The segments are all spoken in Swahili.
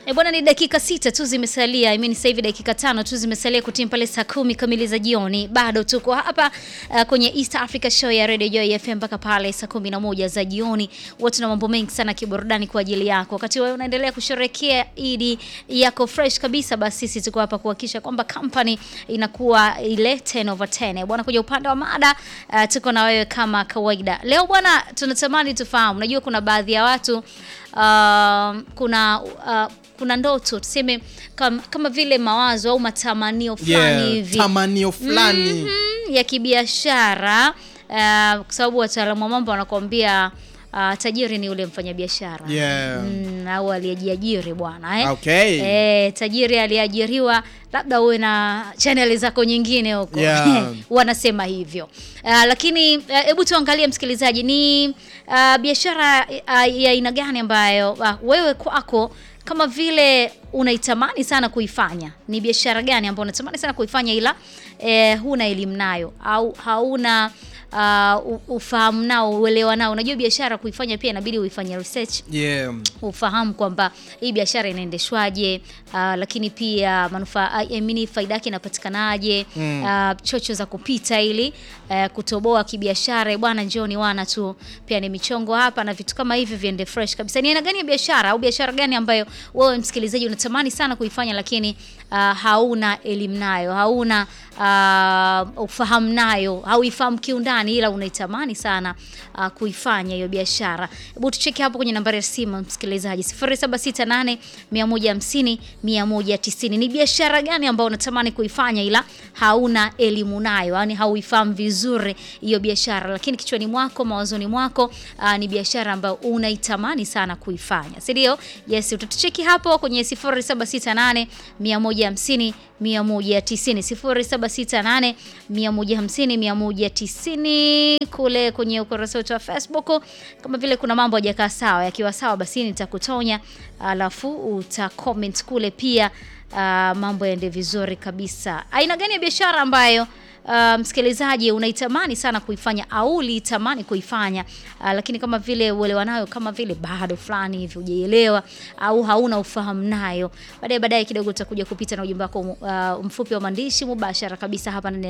E bwana, ni dakika sita tu zimesalia, I mean sasa hivi dakika tano tu zimesalia kutim pale saa kumi kamili za jioni. Bado tuko hapa uh, kwenye East Africa Show ya Radio Joy FM mpaka pale saa kumi na moja za jioni. Watu na mambo mengi sana kiburudani kwa ajili yako. Wakati wewe unaendelea kusherehekea Idi yako fresh kabisa, basi sisi tuko hapa kuhakikisha kwamba company inakuwa ile 10 over 10. Bwana, kuja upande wa mada uh, tuko na wewe kama kawaida. Leo bwana, tunatamani tufahamu, najua kuna baadhi ya watu uh, kuna uh, kuna ndoto tuseme kama, kama vile mawazo au matamanio fulani Yeah, hivi tamanio fulani Mhm, ya kibiashara uh, kwa sababu wataalamu wa mambo wanakuambia uh, tajiri ni ule mfanyabiashara Yeah. mm, au aliyejiajiri bwana eh? Okay. Eh, tajiri aliyeajiriwa labda uwe na chaneli zako nyingine huko Yeah. wanasema hivyo uh, lakini hebu uh, tuangalie msikilizaji ni uh, biashara uh, ya aina gani ambayo uh, wewe kwako kama vile unaitamani sana kuifanya ni biashara gani ambayo unatamani sana kuifanya ila eh, huna elimu nayo au hauna uh, u- ufahamu nao uelewa nao unajua biashara kuifanya pia inabidi uifanye research Yeah. ufahamu kwamba hii biashara inaendeshwaje, uh, lakini pia manufaa I mean, faida yake inapatikanaje, Mm. uh, chocho za kupita ili uh, kutoboa kibiashara. Bwana, njoni wana tu, pia ni michongo hapa na vitu kama hivi viende fresh kabisa. Ni aina gani ya biashara au biashara gani ambayo wewe msikilizaji unatamani sana kuifanya, lakini uh, hauna elimu nayo, hauna uh, ufahamu nayo, hauifahamu kiundani, ila unaitamani sana uh, kuifanya hiyo biashara. Hebu tucheke hapo kwenye nambari ya simu msikilizaji 0768 150 190. Ni biashara gani ambayo unatamani kuifanya ila hauna elimu nayo, yani hauifahamu vizuri hiyo biashara, lakini kichwani mwako, mawazoni mwako uh, ni biashara ambayo unaitamani sana kuifanya, si ndio? Yes, utatucheki hapo kwenye 0768 150 190 0768 150 190 kule kwenye ukurasa wetu wa Facebook. Kama vile kuna mambo hajakaa sawa, yakiwa sawa basi nitakutonya, alafu uta comment kule pia. Uh, mambo yaende vizuri kabisa. Aina gani ya biashara ambayo uh, msikilizaji unaitamani sana kuifanya au ulitamani kuifanya uh, lakini kama vile uelewa nayo kama vile bado fulani hivi hujaielewa au hauna ufahamu nayo, baadaye baadaye kidogo utakuja kupita na ujumbe wako uh, mfupi wa maandishi mubashara kabisa hapa ndani ya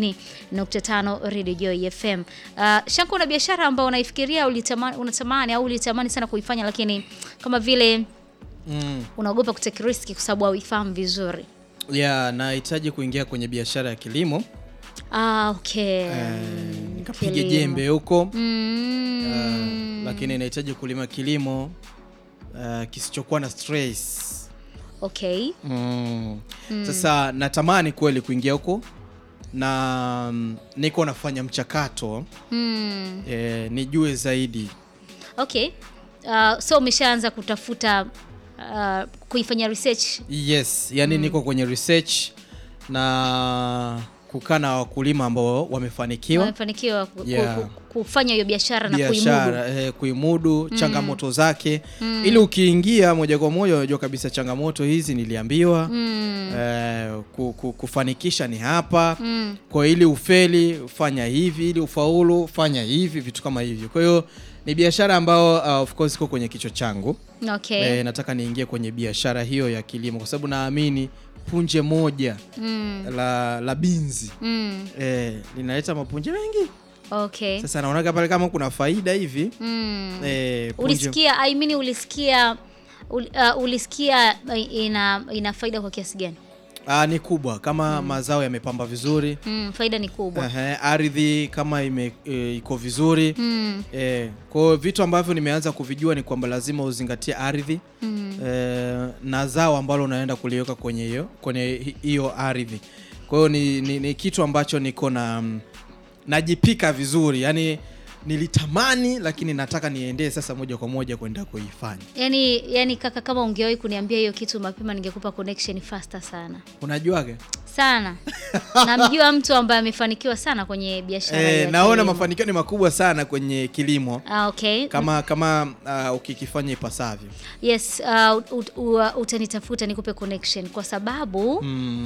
90.5 Radio Joy FM. Uh, Shanku, una biashara ambayo unaifikiria ulitamani, unatamani au ulitamani sana kuifanya lakini kama vile Mm. unaogopa kutake riski kwa sababu hauifahamu vizuri. Yeah, nahitaji kuingia kwenye biashara ya kilimo Ah, okay. eh, nikapige Kilimo. jembe huko Mm. eh, lakini nahitaji kulima kilimo eh, kisichokuwa na stress Okay. mm. Sasa natamani kweli kuingia huko na mm, niko nafanya mchakato Mm. eh, nijue zaidi Okay. Uh, so umeshaanza kutafuta uh, kuifanya research. yes yani niko kwenye research na kukaa na wakulima ambao wamefanikiwa Wamefanikiwa ku, ku- Yeah. ku, kufanya hiyo biashara na kuimudu. biashara eh, kuimudu changamoto zake ili ukiingia moja kwa moja unajua kabisa changamoto hizi niliambiwa Mm. eh, ku, ku, kufanikisha ni hapa Mm. kwa ili ufeli fanya hivi ili ufaulu fanya hivi vitu kama hivyo kwa hiyo ni biashara ambayo uh, of course iko kwenye kichwa changu Okay. eh, nataka niingie kwenye biashara hiyo ya kilimo kwa sababu naamini punje moja Mm. la, la binzi Mm. eh, linaleta mapunje mengi Okay. sasa naonaga pale kama kuna faida hivi Mm. eh, punje- Ulisikia I mean ulisikia ul, uh, ulisikia uh, ina ina faida kwa kiasi gani? Ah, ni kubwa kama mazao yamepamba vizuri Mm, faida ni kubwa. Ehe, ardhi kama ime, e, iko vizuri Mm. e, kwa hiyo vitu ambavyo nimeanza kuvijua ni kwamba lazima uzingatie ardhi Mm. e, na zao ambalo unaenda kuliweka kwenye hiyo kwenye hi- hiyo ardhi kwa hiyo ni, ni, ni kitu ambacho niko na mm, najipika vizuri yani nilitamani lakini nataka niendee sasa moja kwa moja kwenda kuifanya Yaani yani kaka kama ungewahi kuniambia hiyo kitu mapema ningekupa connection faster sana. unajuaga Sana. Namjua mtu ambaye amefanikiwa sana kwenye biashara e, ya naona kilimo. mafanikio ni makubwa sana kwenye kilimo Ah, okay. kama kama uh, ukikifanya ipasavyo Yes, uh, ut, ut, uh, utanitafuta nikupe connection kwa sababu mm.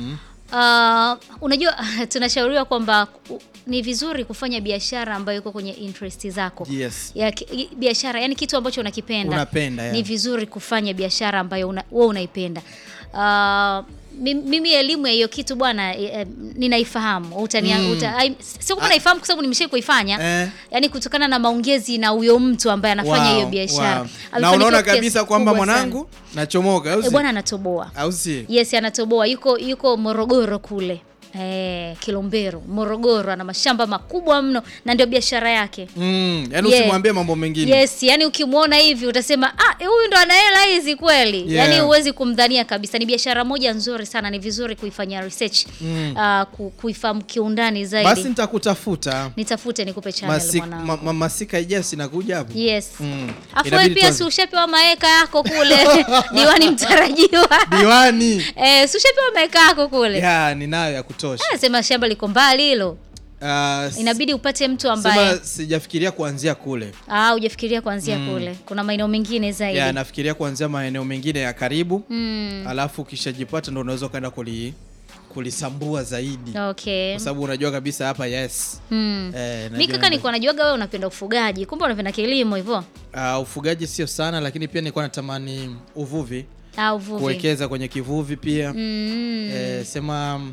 Uh, unajua tunashauriwa kwamba u- ni vizuri kufanya biashara ambayo iko kwenye interest zako Yes. ya ki- biashara yani kitu ambacho unakipenda Unapenda, yeah. ni vizuri kufanya biashara ambayo una, wewe unaipenda uh, mi- mimi elimu ya hiyo kitu bwana eh, ninaifahamu utania Mm. uta, ai- sio kama naifahamu kwa sababu nimeshai kuifanya Eh. yani kutokana na maongezi na huyo mtu ambaye anafanya Wow, hiyo biashara wow. na Amefanikiwa unaona kiasi kabisa kwamba kikubwa sana. mwanangu nachomoka au Eh, si? bwana anatoboa au si yes anatoboa yuko yuko morogoro kule eh, kilombero morogoro ana mashamba makubwa mno na ndio biashara yake mm, yani Yeah. usimwambie mambo mengine yes yani ukimwona hivi utasema ah eh, huyu ndo ana hela hizi kweli Yeah. yani huwezi kumdhania kabisa ni biashara moja nzuri sana ni vizuri kuifanyia research Mm. ah, ku, kuifahamu kiundani zaidi basi nitakutafuta nitafute nikupe channel Masik, mwanangu ma, ma, masika ijasi nakuja hapo yes Mm. afu Inabidi wewe pia tuanze. si ushapewa maeka yako kule diwani mtarajiwa diwani eh, si ushapewa maeka yako kule ya ninayo ya kutosha Eh, sema shamba liko mbali hilo Ah, s- inabidi upate mtu ambaye sema sijafikiria kuanzia kule ah, hujafikiria kuanzia kule kuna maeneo mengine zaidi ya nafikiria kuanzia maeneo mengine ya karibu mm, alafu ukishajipata ndo unaweza ukaenda kuli kulisambua zaidi okay kwa sababu unajua kabisa hapa yes mm. eh, mi najua kaka ndio- nilikuwa najuaga wewe unapenda ufugaji kumbe unapenda kilimo hivyo Ah, ufugaji sio sana lakini pia nilikuwa natamani uvuvi au uvuvi kuwekeza kwenye kivuvi pia mm. eh, sema mm,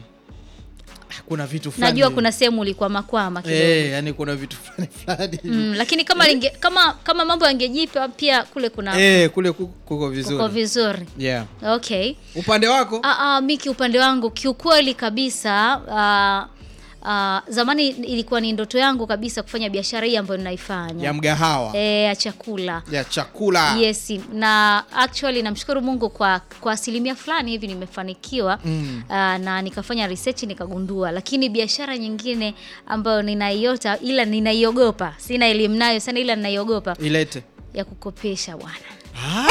kuna vitu fulani najua kuna sehemu ulikuwa makwama kidogo eh, yani kuna vitu fulani fulani mm, lakini kama linge, kama kama mambo yangejipa pia kule kuna eh, kule ku- kuko vizuri uko vizuri yeah. okay upande wako Ah, ah, mi kiupande wangu kiukweli kabisa ah, ah, zamani ilikuwa ni ndoto yangu kabisa kufanya biashara hii ambayo ninaifanya ya mgahawa Eh, ya chakula ya chakula yes na actually namshukuru mungu kwa kwa asilimia fulani hivi nimefanikiwa Mm. ah, na nikafanya research nikagundua lakini biashara nyingine ambayo ninaiota ila ninaiogopa sina elimu nayo sana ila ninaiogopa ilete ya kukopesha bwana Ah?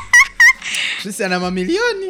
Trisi ana mamilioni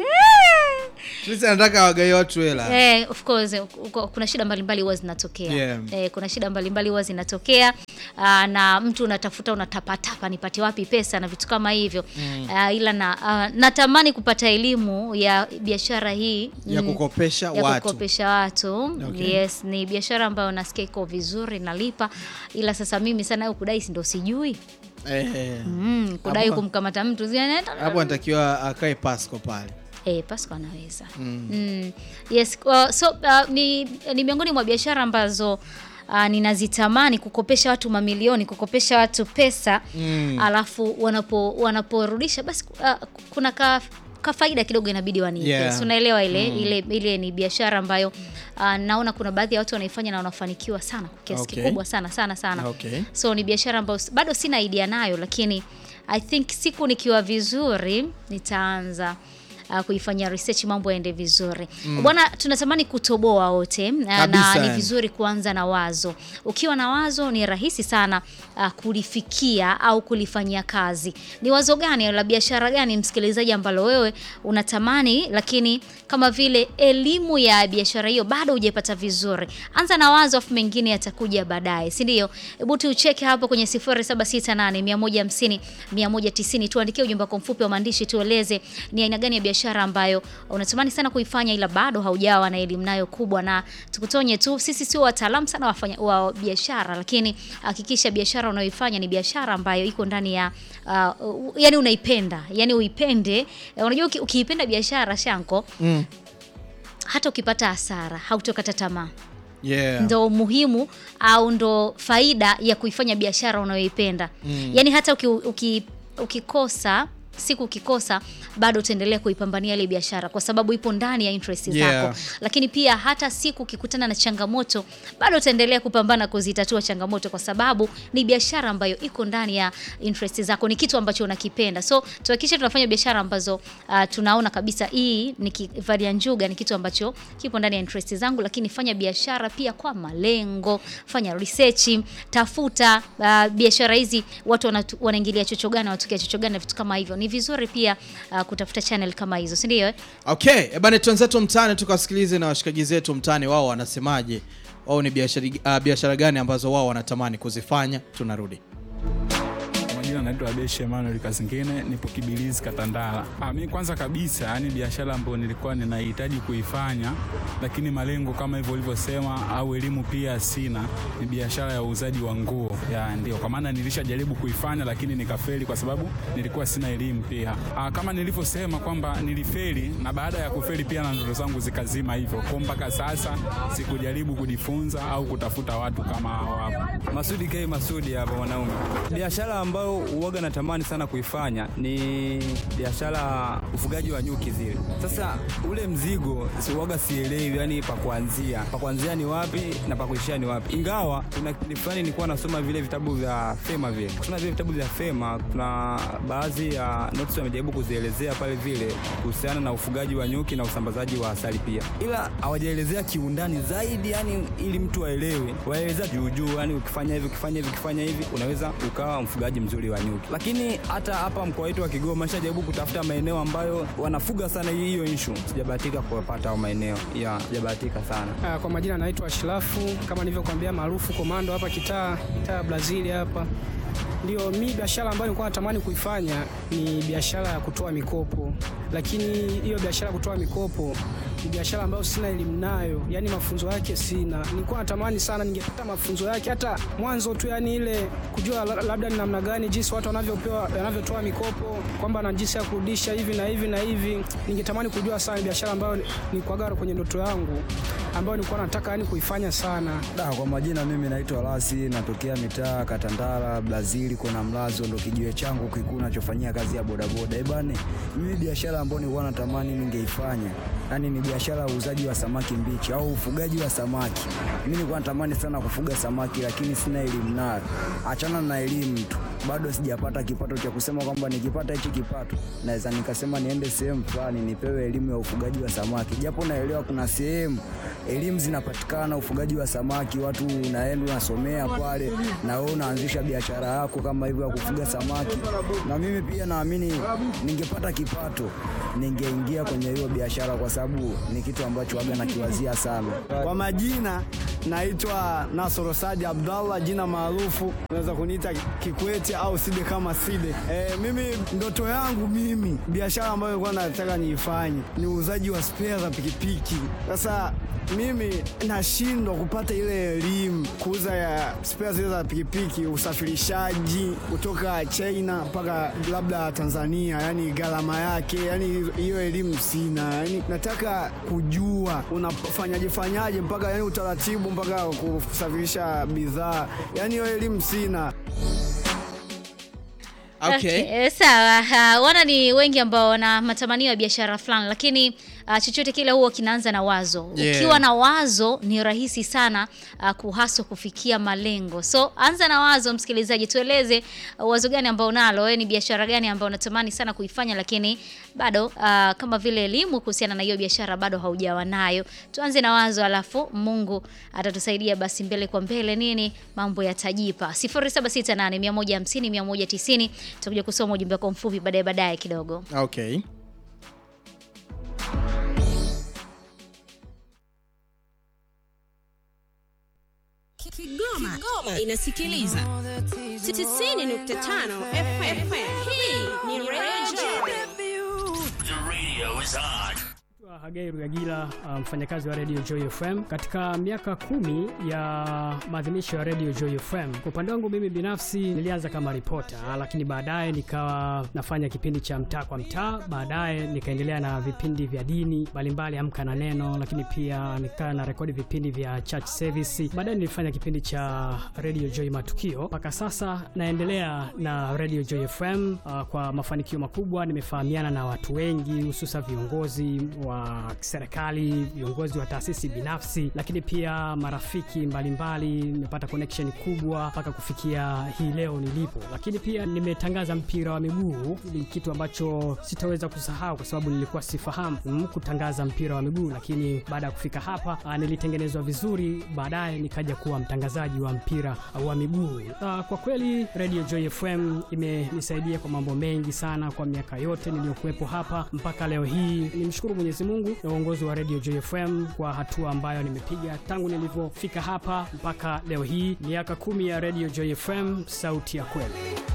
Trisi anataka wagaie watu hela Eh, of course uko- kuna shida mbalimbali huwa zinatokea Yeah. eh, kuna shida mbalimbali huwa zinatokea ah, na mtu unatafuta unatapatapa nipate wapi pesa na vitu kama hivyo Ah, ila na ah, natamani kupata elimu ya biashara hii ya mm, kukopesha ya watu kukopesha watu Okay. yes ni biashara ambayo nasikia iko vizuri nalipa ila sasa mimi sana hiyo kudai si ndo sijui Eh, eh. mm, kudai Hapo- kumkamata mtu zinaenda- hapo anatakiwa akae pasco pale Eh, Pasco anaweza. Mm. Mm. Yes, uh, so uh, ni, ni miongoni mwa biashara ambazo uh, ninazitamani kukopesha watu mamilioni, kukopesha watu pesa Mm. alafu wanapo wanaporudisha basi uh, kuna ka kafaida kidogo inabidi wanipe. Yeah. Si unaelewa ile ile ile ni biashara ambayo uh, naona kuna baadhi ya watu wanaifanya na wanafanikiwa sana kwa kiasi Okay. kikubwa sana sana sana. Okay. So ni biashara ambayo s- bado sina idea nayo, lakini I think siku nikiwa vizuri nitaanza uh, kuifanyia research mambo yaende vizuri bwana. Tunatamani kutoboa wote uh, na Kabisa, ni yani. vizuri kuanza na wazo. Ukiwa na wazo ni rahisi sana uh, kulifikia au kulifanyia kazi. Ni wazo gani la biashara gani, msikilizaji, ambalo wewe unatamani, lakini kama vile elimu ya biashara hiyo bado hujaipata vizuri? Anza na wazo, afu mengine yatakuja baadaye, si ndio? Hebu tucheke hapo kwenye 0768 150 190, tuandikie ujumbe wako mfupi wa maandishi, tueleze ni aina gani ya biashara ambayo unatamani sana kuifanya ila bado haujawa na elimu nayo kubwa, na tukutonye tu, sisi sio wataalamu sana wafanya, wa biashara, lakini hakikisha biashara unayoifanya ni biashara ambayo iko ndani ya uh, yani unaipenda, yani uipende. Eh, Unajua uki, ukiipenda biashara shanko, Mm. hata ukipata hasara hautokata tamaa Yeah. ndo muhimu au ndo faida ya kuifanya biashara unayoipenda Mm. yaani hata uki, uki, ukikosa siku ukikosa bado utaendelea kuipambania ile biashara kwa sababu ipo ndani ya interest Yeah. zako lakini pia hata siku ukikutana na changamoto bado utaendelea kupambana kuzitatua changamoto kwa sababu ni biashara ambayo iko ndani ya interest zako ni kitu ambacho unakipenda so tuhakikishe tunafanya biashara ambazo uh, tunaona kabisa hii nikivalia njuga ni kitu ambacho kipo ndani ya interest zangu lakini fanya biashara pia kwa malengo fanya research tafuta uh, biashara hizi watu wanatu- wanaingilia chocho gani wanatokea chocho gani na vitu kama hivyo ni vizuri pia uh, kutafuta channel kama hizo si ndio eh? Okay, ebane twenzetu mtaani tukawasikilize na washikaji zetu mtaani wao wanasemaje. Wao ni biashara uh, biashara gani ambazo wao wanatamani kuzifanya. Tunarudi. Unajua majina naitwa Abeshi Emmanuel Kazingine, nipo Kibilizi Katandala. Ah, mimi kwanza kabisa, yani biashara ambayo nilikuwa ninahitaji kuifanya, lakini malengo kama hivyo ulivyosema, au elimu pia sina, ni biashara ya uuzaji wa nguo. Ya ndio kwa maana nilishajaribu kuifanya, lakini nikafeli kwa sababu nilikuwa sina elimu pia. Ah, kama nilivyosema kwamba nilifeli, na baada ya kufeli pia na ndoto zangu zikazima hivyo, kwa mpaka sasa sikujaribu kujifunza au kutafuta watu kama hao hapo. Masudi K Masudi hapa mwanaume. Biashara ambayo uoga natamani sana kuifanya ni biashara ufugaji wa nyuki zile. Sasa ule mzigo si uoga sielewi, yani pa kuanzia. Pa kuanzia ni wapi na pa kuishia ni wapi. Ingawa kuna kipindi fulani nilikuwa nasoma vile vitabu vya Fema vile. Kusoma vile vitabu vya Fema kuna baadhi ya notes wamejaribu kuzielezea pale vile kuhusiana na ufugaji wa nyuki na usambazaji wa asali pia. Ila hawajaelezea kiundani zaidi yani ili mtu aelewe. Waelezea juu juu yani ukifanya hivi ukifanya hivi ukifanya hivi unaweza ukawa mfugaji mzuri wa nyuki. Lakini hata hapa mkoa wetu wa Kigoma nishajaribu kutafuta maeneo ambayo wanafuga sana hiyo issue. Sijabahatika kupata hayo maeneo. Ya, sijabahatika sana. Ah, Kwa majina naitwa Ashrafu kama nilivyokuambia, maarufu komando hapa kitaa kitaa ya Brazil hapa. Ndio mi biashara ambayo nilikuwa natamani kuifanya ni biashara ya kutoa mikopo, lakini hiyo biashara ya kutoa mikopo ni biashara ambayo sina elimu nayo, yani mafunzo yake sina. Nilikuwa natamani sana ningepata mafunzo yake hata mwanzo tu, yani ile kujua la- labda ni namna gani jinsi watu wanavyopewa wanavyotoa mikopo, kwamba na jinsi ya kurudisha hivi na hivi na hivi. Ningetamani kujua sana ni biashara ambayo nilikuwaga kwenye ndoto yangu ambayo nilikuwa nataka yani kuifanya sana. Da, kwa majina mimi naitwa Lasi, natokea mitaa Katandala, Brazil, kuna mlazo ndo kijiwe changu kikuu nachofanyia kazi ya bodaboda. Eh bane, mimi biashara ambayo nilikuwa natamani ningeifanya, yani ni biashara ya uuzaji wa samaki mbichi au ufugaji wa samaki. Mimi nilikuwa natamani sana kufuga samaki, lakini sina elimu nayo. Achana na elimu tu, bado sijapata kipato cha kusema kwamba nikipata hichi kipato naweza nikasema niende sehemu fulani nipewe elimu ya ufugaji wa samaki, japo naelewa kuna sehemu elimu zinapatikana ufugaji wa samaki, watu unaenda unasomea pale na wewe unaanzisha biashara yako kama hivyo ya kufuga samaki. Na mimi pia naamini ningepata kipato ningeingia kwenye hiyo biashara, kwa sababu ni kitu ambacho waga nakiwazia sana. Kwa majina naitwa Nasoro Sadi Abdallah, jina maarufu unaweza kuniita Kikwete au Side kama Side. E, mimi ndoto yangu mimi biashara ambayo nilikuwa nataka niifanye ni uuzaji wa spea za pikipiki. Sasa mimi nashindwa kupata ile elimu kuuza ya spea zile za pikipiki, usafirishaji kutoka China mpaka labda Tanzania, yani gharama yake, yani hiyo elimu sina. Yani nataka kujua unafanyaje fanyaje mpaka yani utaratibu mpaka kusafirisha bidhaa, yani hiyo elimu sina. Okay. Okay, sawa. Uh, wana ni wengi ambao wana matamanio ya biashara fulani, lakini uh, chochote kile huwa kinaanza na wazo. Yeah. Ukiwa na wazo ni rahisi sana uh, kuhaswa kufikia malengo. So anza na wazo, msikilizaji, tueleze uh, wazo gani ambao unalo wewe, ni biashara gani ambao unatamani sana kuifanya, lakini bado uh, kama vile elimu kuhusiana na hiyo biashara bado haujawa nayo. Tuanze na wazo, alafu Mungu atatusaidia basi mbele kwa mbele, nini mambo yatajipa. 0768 150 190 tutakuja kusoma ujumbe wako mfupi baadaye baadaye kidogo. Okay. Kigoma, inasikiliza 90.5 FM. Hii ni Radio Naitwa Hagai Rugagila, uh, mfanyakazi wa Radio Joy FM. Katika miaka kumi ya maadhimisho ya Radio Joy FM, kwa upande wangu mimi binafsi nilianza kama ripota, lakini baadaye nikawa nafanya kipindi cha mtaa kwa mtaa, baadaye nikaendelea na vipindi vya dini mbalimbali, Amka na Neno, lakini pia nikawa na rekodi vipindi vya church service. Baadaye nilifanya kipindi cha Radio Joy Matukio. Mpaka sasa naendelea na Radio Joy FM uh, kwa mafanikio makubwa. Nimefahamiana na watu wengi, hususa viongozi wa serikali, viongozi wa taasisi binafsi, lakini pia marafiki mbalimbali. Nimepata connection kubwa mpaka kufikia hii leo nilipo, lakini pia nimetangaza mpira wa miguu. Ni kitu ambacho sitaweza kusahau kwa sababu nilikuwa sifahamu mm, kutangaza mpira wa miguu, lakini baada ya kufika hapa ah, nilitengenezwa vizuri, baadaye nikaja kuwa mtangazaji wa mpira wa miguu. Ah, Kwa kweli Radio Joy FM imenisaidia kwa mambo mengi sana kwa miaka yote niliyokuwepo hapa mpaka leo hii. Nimshukuru Mwenyezi Mungu na uongozi wa Radio Joy FM kwa hatua ambayo nimepiga tangu nilivyofika hapa mpaka leo hii, miaka kumi ya Radio Joy FM, sauti ya kweli.